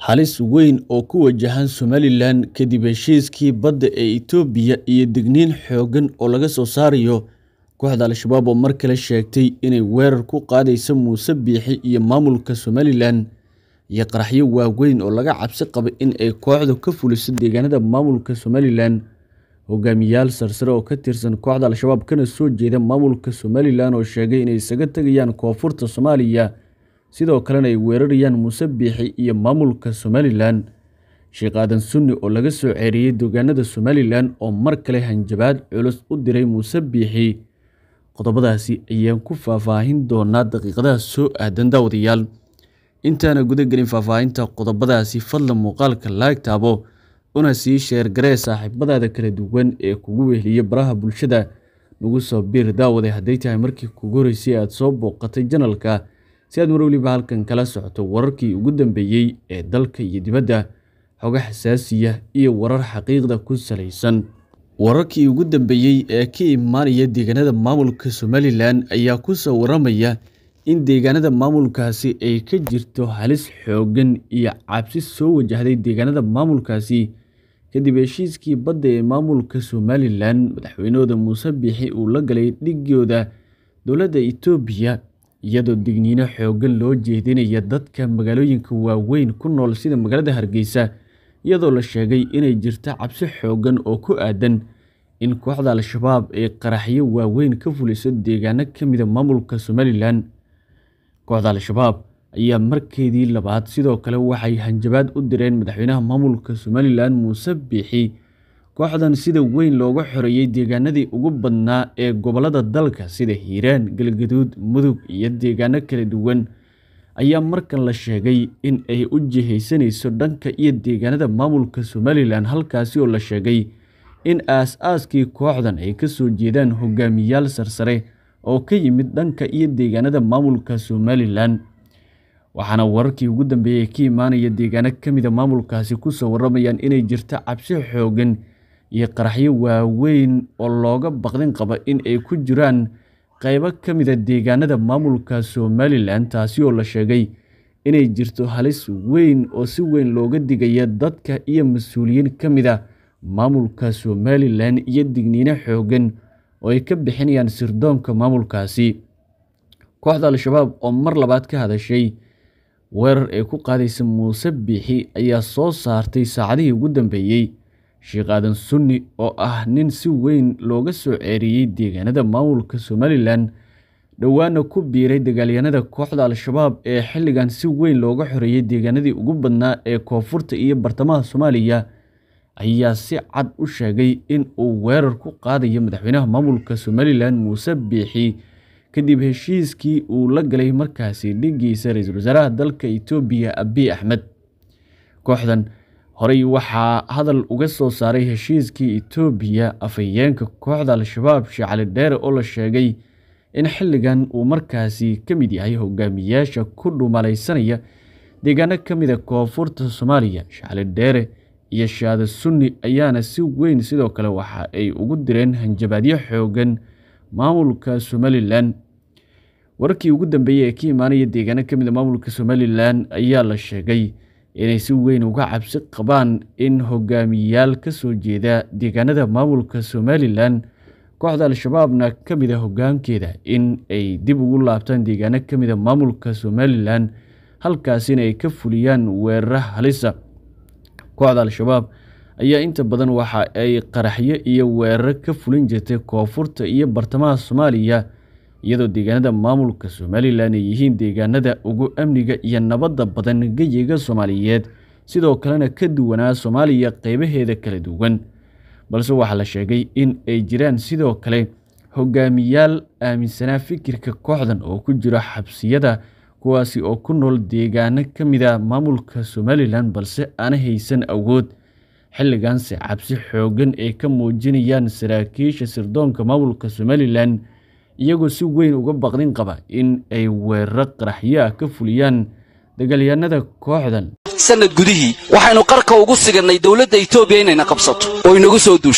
halis weyn oo ku wajahan Somalilan kadib heshiiskii badda ee Itoobiya iyo digniin xooggan oo laga soo saarayo kooxda Al-shabaab oo mar kale sheegtay inay weerar ku qaadayso Muuse Biixi iyo maamulka Somalilan iyo qaraxyo waaweyn oo laga cabsi qabo in ay kooxdu ka fuliso deegaanada maamulka Somalilan hogaamiyayaal sarsare oo ka tirsan kooxda Al-shabaab kana soo jeeda maamulka Somalilan oo sheegay inay isaga tagayaan koonfurta Soomaaliya sidoo kalena ay weerarayaan Muuse Biixi iyo maamulka Somalilan Sheekh Aadan Sunni oo laga soo ceeriyey deegaanada Somalilan oo mar kale hanjabaad culus u diray Muuse Biixi qodobadaasi ayaan ku faahfaahin doonaa daqiiqadaha soo aadan daawadayaal intaana guda gelin faahfaahinta qodobadaasi fadlan muuqaalka laag taabo una sii sheergaree saaxiibadaada kala duwan ee kugu weheliya baraha bulshada nagu soo biir daawade hadday tahay markii kugu horeysay aad soo booqatay janalka si aad mar weliba halkan kala socoto wararkii ugu dambeeyey ee dalka iyo dibadda xogo xasaasiya iyo warar xaqiiqda ku salaysan wararkii ugu dambeeyey ee ka imaanaya deegaanada maamulka Somalilan ayaa ku soo waramaya in deegaanada maamulkaasi ay ka jirto halis xooggan iyo cabsi soo wajahday deegaanada maamulkaasi kadib heshiiskii badda ee maamulka Somalilan madaxweynahooda Muuse Biixi uu la galay dhigooda dowladda Itoobiya iyadoo digniino xooggan loo jeedinaya dadka magaalooyinka waaweyn ku nool sida magaalada Hargeysa iyadoo la sheegay inay jirto cabsi xooggan oo ku aadan in kooxda Al-shabaab ay qaraxyo waaweyn ka fuliso deegaano ka mid a maamulka Somalilan kooxda Al-shabaab ayaa markeedii labaad sidoo kale waxay hanjabaad u direen madaxweynaha maamulka Somalilan Muuse Biixi kooxdan sida weyn looga xoreeyay deegaanadii ugu badnaa ee gobolada dalka sida Hiiraan, Galgaduud, Mudug iyo deegaano kala duwan ayaa markan la sheegay in ay u jihaysanayso dhanka iyo deegaanada maamulka Somalilan halkaasi oo la sheegay in aas-aaskii kooxdan ay ka soo jeedaan hogaamiyayaal sarsare oo ka yimid dhanka iyo deegaanada maamulka Somalilan waxaana wararkii ugu dambeeyey ka imaanaya deegaano ka mid a maamulkaasi ku soo waramayaan inay jirto cabsi xooggan iyo qaraxyo waaweyn oo looga baqdin qaba in ay ku jiraan qaybo ka mid a deegaanada maamulka Somalilan taasi oo la sheegay inay jirto halis weyn oo si weyn looga digaya dadka iyo mas-uuliyiin ka mid a maamulka Somalilan iyo digniino xooggan oo ay ka bixinayaan sirdoonka maamulkaasi kooxda Al-shabaab oo mar labaad ka hadashay weerar ay ku qaadaysa Muuse Biixi ayaa soo saartay saacadihii ugu dambeeyey Sheekh Aadan Sunni oo ah nin si weyn looga soo ceeriyey deegaanada maamulka Somalilan dhowaana ku biiray dagaalyahanada kooxda Al-shabaab ee xilligan si weyn looga xoreeyay deegaanadii ugu badnaa ee koonfurta iyo bartamaha Soomaaliya ayaa si cad u sheegay in uu weerar ku qaadayo madaxweynaha maamulka Somalilan Muuse Biixi kadib heshiiskii uu la galay markaasi dhigiisa ra-iisul wasaaraha dalka Itoobiya Abiy Ahmed kooxdan horey waxaa hadal uga soo saaray heshiiskii Itoobiya afhayeenka kooxda Al-shabaab Sheekh Cali Dheere oo la sheegay in xilligan uu markaasi ka mid yahay hogaamiyayaasha ku dhumalaysanaya deegaano ka mid a koonfurta Soomaaliya Sheekh Cali Dheere iyo Shaada Sunni ayaana si weyn sidoo kale waxa ay ugu direen hanjabaadyo xooggan maamulka Somalilan wararkii ugu dambeeyey ee ka imaanaya deegaano ka mid a maamulka Somalilan ayaa la sheegay inay si weyn uga cabsi qabaan in hogaamiyayaal ka soo jeeda deegaanada maamulka Somalilan kooxda Al-shabaabna ka mid a hoggaankeeda in ay dib ugu laabtaan deegaano ka mid a maamulka Somalilan halkaasina ay ka fuliyaan weeraro halisa kooxda Al-shabaab ayaa inta badan waxa ay qaraxyo iyo weeraro ka fulin jirtay koonfurta iyo bartamaha Soomaaliya iyadoo deegaanada maamulka Somalilan ay yihiin deegaanada ugu amniga iyo nabadda badan geyiga Soomaaliyeed sidoo kalena ka duwanaa Soomaaliya qaybaheeda kala duwan balse waxaa la sheegay in ay jiraan sidoo kale hogaamiyaal aaminsanaa fikirka kooxdan oo ku jira xabsiyada kuwaasi oo ku nool deegaano ka mid a maamulka Somalilan balse aan haysan awood xilligaanse cabsi xooggan ay ka muujinayaan saraakiisha sirdoonka maamulka Somalilan iyagoo si weyn uga baqdin qaba in ay weeraro qaraxyo ah ka fuliyaan dagaalyahanada kooxdan sanad gudihii waxaynu qarka ugu sigannay dowladda Itoobiya inayna qabsato oo inagu soo duusho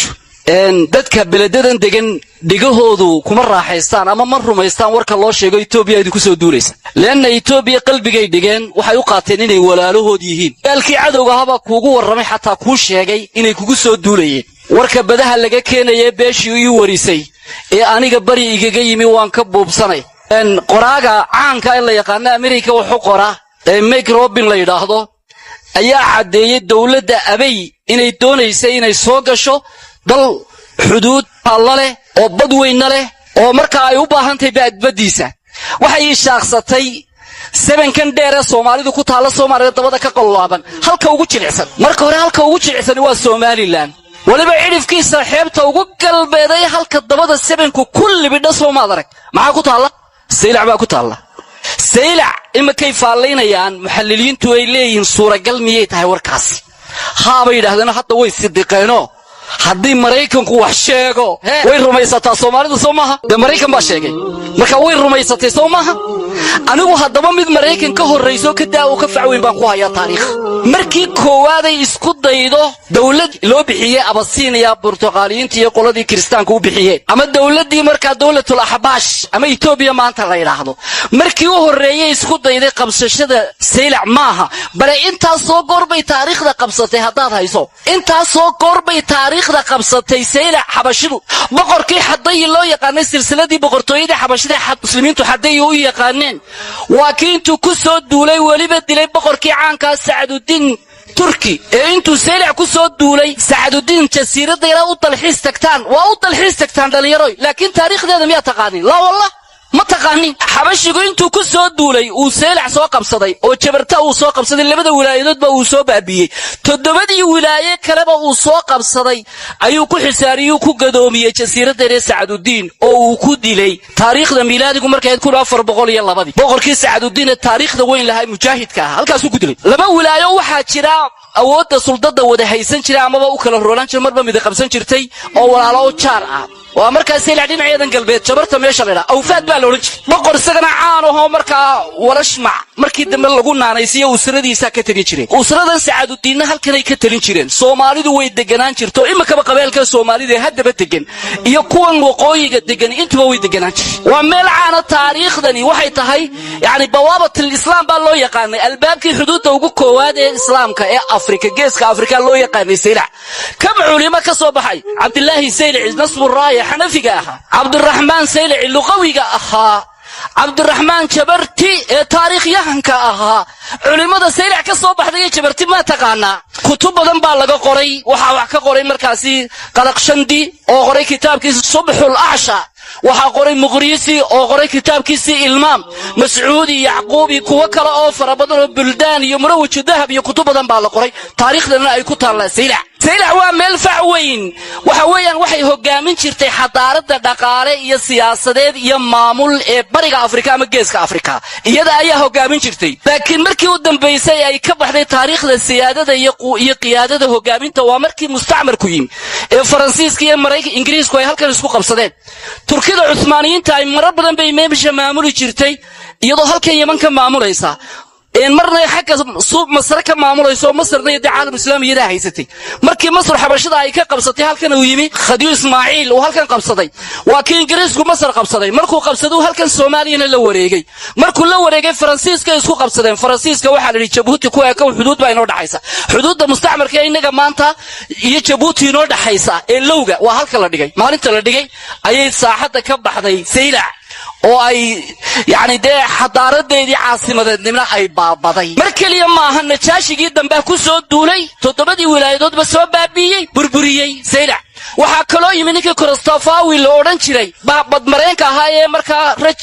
dadka beledadan degan dhigahoodu kuma raaxaystaan ama ma rumaystaan warka loo sheego etoobiya idinku soo duulaysa leanna etoobiya qalbigay dhigeen waxay u qaateen inay walaalahood yihiin gaalkii cadowga habaa kuugu warramay xataa kuu sheegay inay kugu soo duulayeen warka badaha laga keenayee beeshii ii warisay ee aniga bari igaga yimi waan ka buubsanay qoraaga caanka in la yaqaano amerika wuxu qora ee make robin la yidhaahdo ayaa caddeeyey dowladda abay inay doonaysa inay soo gasho dal xuduud alla leh oo bad weynna leh oo markaa ay u baahan tahay baadbaddiisa waxay ii shaaqsatay sebenkan dheer ee soomaalidu ku taalla soomaaliya dabada ka qallaaban halka ugu jilicsan marka hore halka ugu jilicsani waa somalilan weliba cidhifkiisa xeebta ugu galbeeday halka dabada sebenku ku libidha soomaad arag maxaa ku taalla saylac baa ku taalla saylac imakay faallaynayaan muxalliliintu ay leeyihiin suuragal miyay tahay warkaasi haabay yidhaahdeen hadda way sidiqeenoo haddii maraykanku wax sheego way rumaysataa soomaalidu soo maaha dee maraykan baa sheegay marka way rumaysatay soo maaha anigu haddaba mid maraykan ka horrayso ka daa oo ka facweyn baan ku hayaa taariikh markii koowaaday isku daydo dowlad loo bixiyey abasiiniya burtuqaaliyiinta iyo qoladii kiristaanka u bixiyeen ama dowladdii markaa dowlatul axbaash ama etoobiya maanta la yidhaahdo markii u horreeyey isku dayday qabsashada saylac maaha bale intaasoo goorbay taariikhda qabsatay haddaad hayso intaasoo goorbay taariikhda qabsatay saylac xabashidu boqorkii xadayi loo yaqaanay silsiladii boqortooyadii xabashida muslimiintu xadayi u yaqaaneen waa kii intuu ku soo duulay weliba dilay boqorkii caankaa sacdudiin turki ee intuu saylac ku soo duulay sacdudiin jasiiradda ilaa u dalxiis tagtaan waa u dalxiis tagtaan dhallinyaroy laakiin taariikhdeeda miyaa taqaanin laa wallah ma taqaanin xabashigu intuu ku soo duulay uu saylac soo qabsaday oo jabarta uu soo qabsaday labada wilaayadoodba uu soo baabiiyey toddobadii wilaaye kaleba uu soo qabsaday ayuu ku xisaariyuu ku gadoomiyey jasiiraddeene sacdudiin oo uu ku dilay taariikhda miilaadigu markayd kun afar boqol iyo labadii boqorkii sacdudiin ee taariikhda weyn lahaa mujaahidka ah halkaasuu ku dilay laba wilaayo waxaa jira awoodda suldada wada haysan jira amaba u kala roolaan jira marba mida qabsan jirtay oo walaalo u jaar ah waa markaa saylac dhinaceedan galbeed jabarta meesha la ydhaha awfaad baa la odhan jiray boqor isagana caan ahoo markaa walashmac markii dambe lagu naanaysiiyo usradiisaa ka tegin jireen usradan sacaadudiinna halkanay ka telin jireen soomaalidu way deganaan jirto imikaba qabeelka soomaalida ee haddaba degan iyo kuwan waqooyiga degan intuba way deganaan jireen waa meel caana taariikhdani waxay tahay yani bawaabatil islaam baa loo yaqaanay albaabkii xuduudda ugu koowaad ee islaamka ee afrika geeska afrika loo yaqaanay saylac kam culimo ka soo baxay cabdilaahi saylici nasburaaya xanafiga ahaa cabdiraxmaan saylici luqawiga ahaa cabdiraxmaan jabarti ee taariikhyahanka ahaa culimmada saylac ka soo baxday ee jabarti maa taqaanaa kutub badan baa laga qoray waxaa wax ka qoray markaasi qadaqshandi oo qoray kitaabkiisa subxul acsha waxaa qoray muqriisi oo qoray kitaabkiisii ilmaam mascuudi yacquubi kuwo kale oo fara badan oo buldaan iyo murawiju dahab iyo kutub badan baa la qoray taariikhdana ay ku taallaa saylac saylac waa meel fac weyn waxa weeyaan waxay hogaamin jirtay xadaaradda dhaqaale iyo siyaasadeed iyo maamul ee bariga afrika ama geeska afrika iyada ayaa hogaamin jirtay laakiin markii u dambaysay ay ka baxday taariikhda siyaadada iyo qiyaadada hogaaminta waa markii mustacmarku yimi ee faransiiska iyo maraykan ingiriisku ay halkan isku qabsadeen turkida cusmaaniyiinta ay marar badan bay meesha maamuli jirtay iyadoo halkan yeman ka maamulaysa marna xagga masre ka maamulayso masrna iyo dee caalam islaami iyadaa haysatay markii masr xabashada ay ka qabsatay halkan uu yimi khadiyu ismaaciil uu halkan qabsaday waa kii ingiriisku masar qabsaday markuu qabsaday halkan soomaaliyana la wareegay markuu la wareegay faransiiska isku qabsadeen faransiiska waxaa la yidhi jabuuti ku eekow xuduud baa inoo dhaxaysa xuduudda mustacmarka ee innaga maanta iyo jabuuti inoo dhaxaysa ee lowga waa halka la dhigay maalinta la dhigay ayay saaxadda ka baxday saylac oo ay yani dee xadaaradeedii caasimadeednimna ay baabaday mar keliya maaha najaashigii dambea ku soo duulay toddobadii wilaayadoodba soo baabiiyey burburiyey saylac waxaa kaloo yimi ninkii kristofawi la odhan jiray badmareenka ahaa ee markaa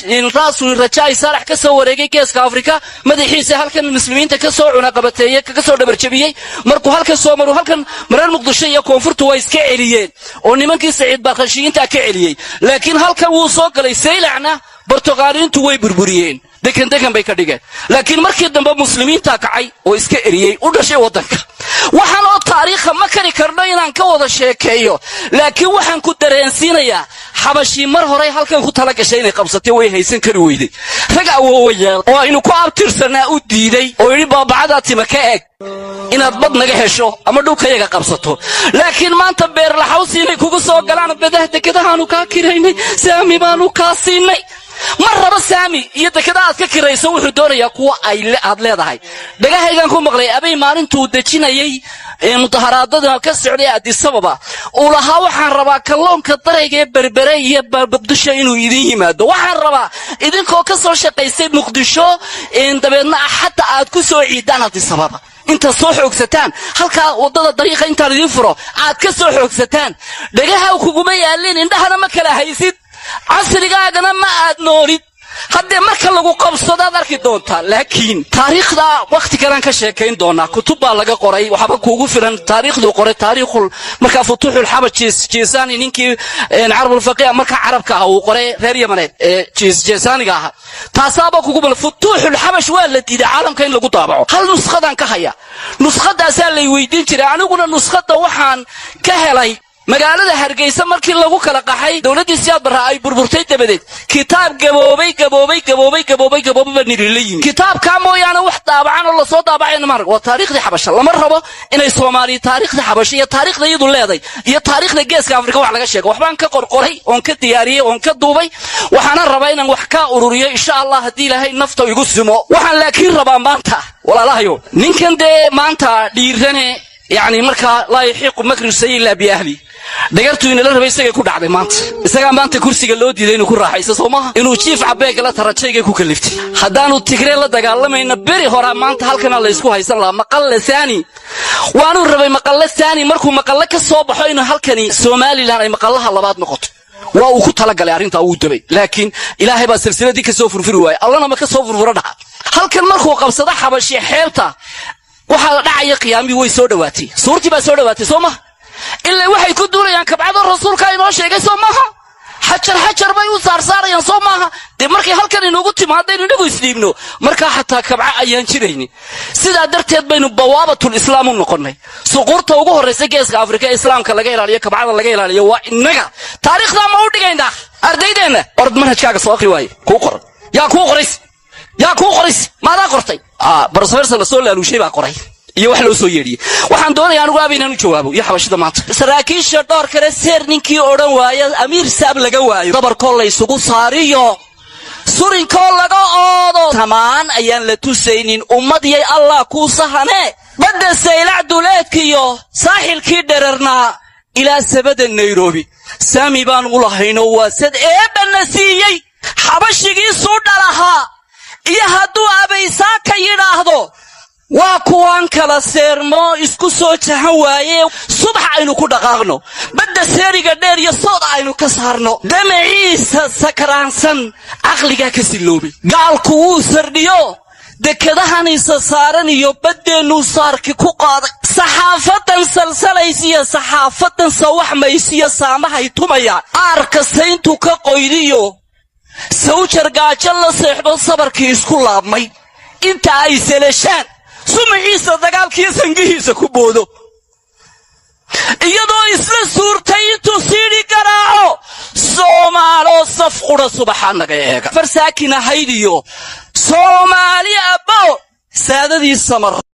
rasul rajaai saalax ka soo wareegay geeska afrika madaxiisa halkan muslimiinta ka soo cunaqabateeye kaga soo dhabarjabiyey markuu halkan soo maru halkan mareer muqdisho iyo koonfurtu waa iska celiyeen oo nimankii saciid barkhashiyiinta ka celiyey laakiin halkan wuu soo galay saylacna bortuqaaliyiintu way burburiyeen dekan dekan bay ka dhigeen laakiin markii dambe muslimiinta kacay oo iska eriyey u dhashay waddanka waxaan oo taariikha ma kari karno inaan ka wada sheekeeyo laakiin waxaan ku dareensiinayaa xabashii mar horey halkan ku tala gashay inay qabsatay way haysan kari weyday rag awoowayaal oo aynu ku abtirsanaa u diiday oo yidhi baabacada tima ka eg inaad bad naga hesho ama dhulkayaga qabsato laakiin maanta beerlaxawsi inay kugu soo galaan badah dekadahaanu kaa kiraynay saami baanu kaa siinay mar raba saami iyo dekada aad ka kirayso wuxuu doonayaa kuwa aad leedahay dhagahaygan ku maqlay abay maalintuu dejinayay mudaharaadada ka socday adisababa uu lahaa waxaan rabaa kalloonka darayga ee berbere iyo muqdisho inuu idin yimaado waxaan rabaa idinkoo ka soo shaqaysay muqdisho dabeedna axadda aad ku soo ciidaan adisababa intaad soo xoogsataan halkaa waddada dariiqa intaan idiin furo aad ka soo xoogsataan dhagaha kuguma yaalin indhahana ma kala haysid casrigaagana ma aad noolid haddee marka lagu qabsadaad arki doontaa laakiin taariikhda wakhti kalaan ka sheekayn doonaa kutub baa laga qoray waxba kuugu filan taariikhduu qoray taariikhul markaa futuuxul xabad jeesani ninkii carabulfaqiha markaa carabka ah uu qoray reer yamaneed ee jeesaaniga ahaa taasaaba kugu balan futuuxul xabash waa la diiday caalamka in lagu daabaco hal nuskhadaan ka haya nuskhadaasaa lay weydiin jiray aniguna nuskhada waxaan ka helay magaalada hargeysa markii lagu kala qaxay dowladdii siyaad barra ay burburtay dabadeed kitaab gaboobay gaboobay gaboobay gaboobay gaboobay baa niri la yimi kitaabkaa mooyaane wax daabacan oo lasoo daabacayna ma arag waa taariikhdii xabasha lama rabo inay soomaaliya taariikhda xabasha iyo taariikhda iyadu leeday iyo taariikhda geeska afrika wax laga sheego waxbaan ka qorqoray oon ka diyaariyey oon ka duubay waxaana rabaa inaan wax ka ururiyo insha allah haddii ilaahay nafta igu simo waxaan laakiin rabaa maanta walaalahayo ninkan dee maanta dhiirane yacni markaa laa yaxiiqu makru sayi ilaa biahli dhagartuu inala rabay isagay ku dhacday maanta isagaa maanta kursiga loo diiday inuu ku raaxayso soo maaha inuu jiif cabeegala tarajaygay ku kaliftay haddaanu tigree la dagaalamayna beri horaa maanta halkana laysku haysan lahaa maqalle saani waanuu rabay maqalle saani markuu maqalle ka soo baxo inuu halkani somalilan ay maqallaha labaad noqoto waa uu ku talagalay arrintaa wuu dabay laakiin ilaahay baa silsiladii ka soo furfuri waayey allana ma ka soo furfuro dhaca halkan markuu qabsado xabashi xeebta waxaa dhacaya qiyaamihii way soo dhowaatay suurtii baa soo dhowaatay soo maha ilaa waxay ku duulayaan kabcadoo rasuulka inoo sheegay soo maaha xajar xajar bay u saarsaarayaan soo maaha dee markay halkan inugu timaadeen inagu isdhiibno markaa xataa kabca ayaan jiraynin sidaa darteed baynu bawaabatul islaam u noqonnay suquurta ugu horraysa geeska afrika ee islaamka laga ilaaliyo kabcada laga ilaaliyo waa innaga taariikhdaa ma u dhigaynaa ardaydeenna orod manhajkaaga soo aqri waaye kuu qoran yaa kuu qorays yaa kuu qorays maadaa qortay barofeersa lasoo laaluushay baa qoray iyo wax loo soo yeedhiyey waxaan doonaya anigu aaba inaan u jawaabo iyo xabashida maanta saraakiisha dhowr kale seer ninkii odhan waaya amiir saab laga waayo dabarkoo laysugu saariyo surinkoo laga oodo tamaan ayaan la tusaynin ummadiyay allah kuu sahane badda saylac duleedkiyo saaxilkii dherarnaa ilaa sabada nairobi saami baan u lahayno waa sad eebbanna siiyey xabashigiisuu dhalahaa iyo hadduu abaysaaka yidhaahdo waa kuwaan kala seermo isku soo jahan waaye subax aynu ku dhaqaaqno badda seeriga dheer iyo sooda aynu ka saarno damaciisa sakraansan caqligaa ka siloobay gaalku wuu sardhiyo dekadahanisa saaran iyo baddeennu saarki ku qaaday saxaafadan salsalaysiyo saxaafadan sawaxmaysiyo saamahay tumayaan aarka sayntu ka qoydiyo sawjar gaajo la seexdo sabarkii isku laabmay inta ay selashaan sumaxiisa dagaalkiiyo sangihiisa ku boodo iyadoo isla suurtay intuu siidhi garaaco soomaaloo saf qudha subaxaa naga eega farsaakin ahayd iyo soomaali abbo saadadii samar